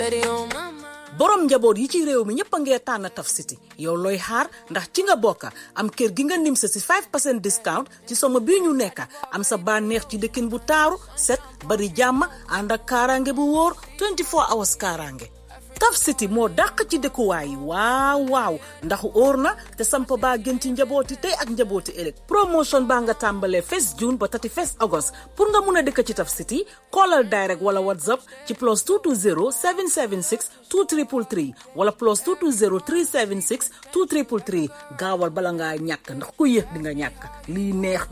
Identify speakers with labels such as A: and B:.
A: Steady on my mind.
B: borom njaboot yi ci réew mi ñëpp a ngee tànn Taf City yow looy xaar ndax ci nga bokka am kër gi nga nim sa si 5 percent discount ci somo bii ñu nekka am sa bànneex ci dëkkin bu taaru set bari jàmm ànd ak kaaraange bu wóor 24 hours kaaraange Taf City moo dàq ci dëkkuwaay yi waaw waaw ndax óor na te samp baa gën ci njabooti tey ak njabooti ëllëg promotion baa nga tàmbalee 1 June ba 31 August pour nga mun a dëkk ci Taf City callal direct wala whatsapp ci plus 220 776 2333 wala plus 220 376 2333 gaawal bala ngaa ñàkk ndax ku yéex di nga ñàkk lii neex